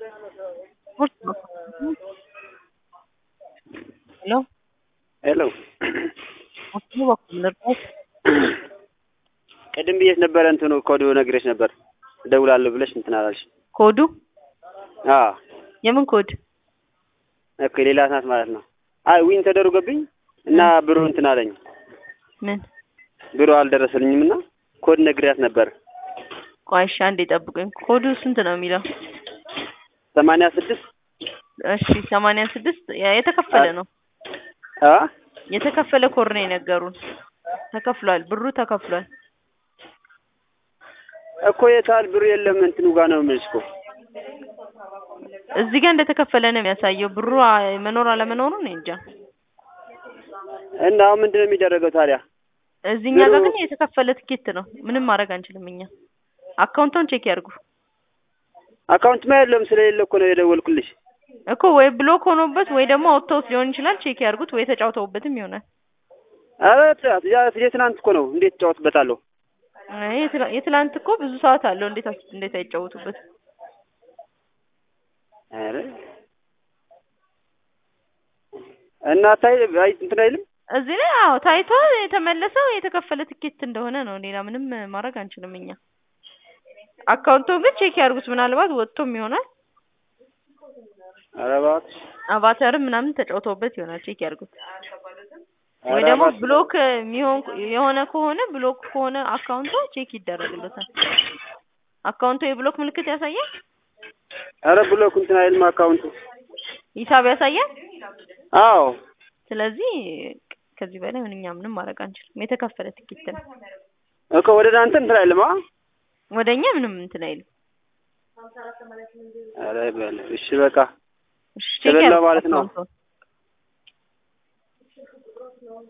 Hello? ሄሎ አስቡ በኩል ልርዳሽ? ቅድም ብዬሽ ነበረ እንትኑ ኮዱ ነግሬሽ ነበር እደውላለሁ ብለሽ እንትን አላልሽ። ኮዱ አዎ የምን ኮድ? ኦኬ ሌላ ናት ማለት ነው። አይ ዊን ተደርጎብኝ እና ብሩ እንትን አለኝ ምን? ብሩ አልደረሰልኝም እና ኮድ ነግሪያት ነበር ቆይ እሺ አንዴ ጠብቁኝ። ኮዱ ስንት ነው የሚለው? ሰማንያ ስድስት እሺ ሰማንያ ስድስት የተከፈለ ነው አ የተከፈለ ኮድ ነው የነገሩን። ተከፍሏል፣ ብሩ ተከፍሏል። እኮ የታል ብሩ የለም እንትኑ ጋር ነው የምልሽ እኮ እዚህ ጋር እንደተከፈለ ነው የሚያሳየው። ብሩ አ- መኖር አለመኖሩ እኔ እንጃ። እና አሁን ምንድን ነው የሚደረገው ታዲያ? እዚህኛ ጋር ብሩ- ግን የተከፈለ ትኬት ነው። ምንም ማድረግ አንችልም እኛ። አካውንቱን ቼክ ያድርጉ አካውንትማ የለም ስለሌለ እኮ ነው የደወልኩልሽ። እኮ ወይ ብሎክ ሆኖበት ወይ ደግሞ አውጥተውት ሊሆን ይችላል። ቼክ ያድርጉት ወይ ተጫውተውበትም ይሆናል። ኧረ ት- ያ- የትናንት እኮ ነው እንዴት እጫወትበታለሁ? አይ የትላ- የትላንት እኮ ብዙ ሰዓት አለው። እንዴት አስ- እንዴት አይጫወቱበት? ኧረ እና ታይ አይ እንትን አይልም እዚህ ላይ አዎ ታይቶ የተመለሰው የተከፈለ ትኬት እንደሆነ ነው። ሌላ ምንም ማድረግ አንችልም እኛ። አካውንቱን ግን ቼክ ያድርጉት። ምናልባት ወጥቶም ይሆናል። ኧረ እባክሽ አቫተርም ምናምን ተጫውተውበት ይሆናል። ቼክ ያድርጉት። ወይ ኧረ ደግሞ እባክሽ። ብሎክ የሚሆን የሆነ ከሆነ ብሎክ ከሆነ አካውንቱ ቼክ ይደረግለታል። አካውንቱ የብሎክ ምልክት ያሳያል፣ ኧረ ብሎክ እንትን አይልም አካውንቱ። ሂሳብ ያሳያል። አዎ ስለዚህ ከዚህ በላይ ምን እኛ ምንም ማድረግ አንችልም። የተከፈለ ትኬት ነው። እኮ ወደ እናንተ እንትን አይልም። አ ወደኛ ምንም እንትን አይልም። ኧረ በል እሺ በቃ እሺ ቼክ ተበላ ያድርጉት ማለት ነው። አካውንቱን።